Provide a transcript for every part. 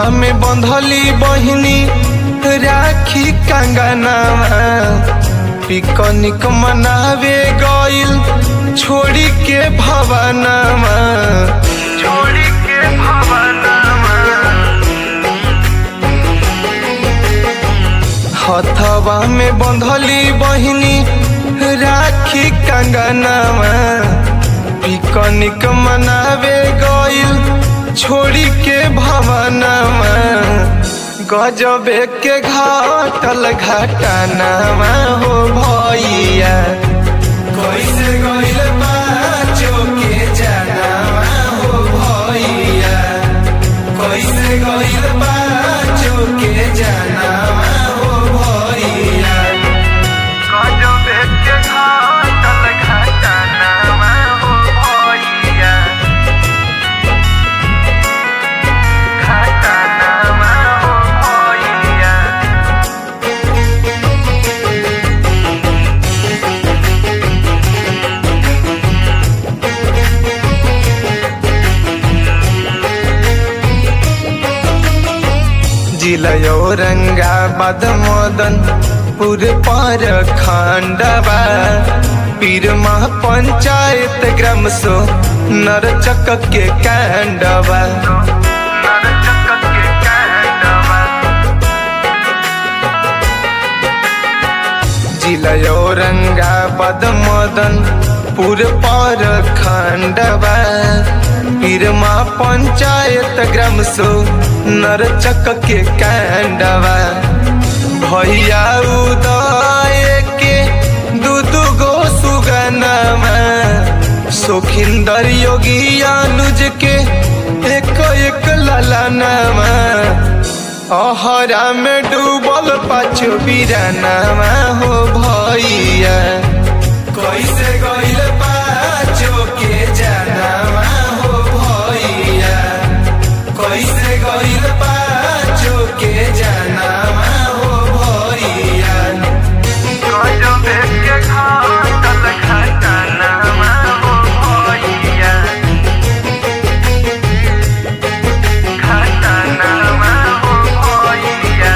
में बंधली बहिनी राखी कंगनावा पिकनिक मनावे गइल छोड़ी के भवनमा छोड़ी के भवनमा हथवा में बंधली बहिनी राखी कंगनावा पिकनिक मनावे गइल छोड़ी के भवनमा गजबे के घाटल घटनावा हो भैया कैसे गइल बाचो के जनावा हो भैया कैसे गइल बाचो के जनावा हो भैया गजबे के घाटल घटनावा हो भैया घटनावा हो भैया जिला औरंगाबाद मदन पुर पर खंडवा पीरमा पंचायत ग्राम सो नरचक के कांडवा जिला औरंगाबाद मदन पुर पर खंडवा पीरमा पंचायत ग्राम सो नरचक के कांडवा भैया उदय के दू दू गो सुगनमा सोखिंदर योगी अनुज के एक एक ललनमा अहरा में डूबल पाछो बिरानामा हो भैया कैसे गइल पाछो के जनामा हो भैया कैसे गइल पाछो के जनामा हो भैया गजबे के घाटल घटनामा हो भैया घटनामा हो भैया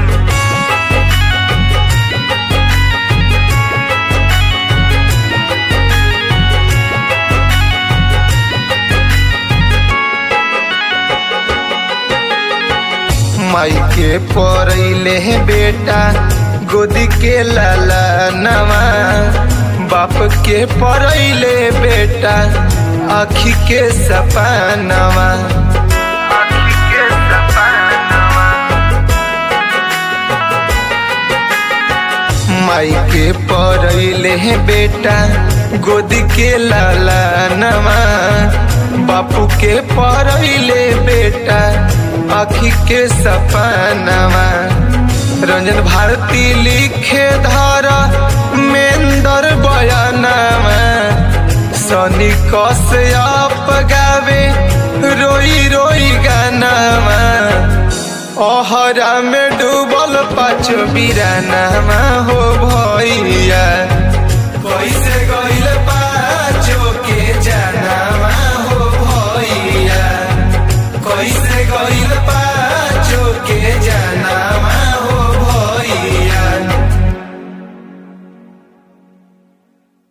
माई के पड़ैले बेटा गोदी के लाला नवा बाप के पड़ैले बेटा आखी के सपनवा आखी के सपनवा माई के पड़ैले बेटा गोदी के लाला नवा बापू के पड़ैले बेटा आखी के सपनवा रंजन भारती लिखे धारा मेंदर बयानवा सनी कश्यप गावे रोई रोई गानावा ओहरा में डूबल पाछो बिरानामा हो भैया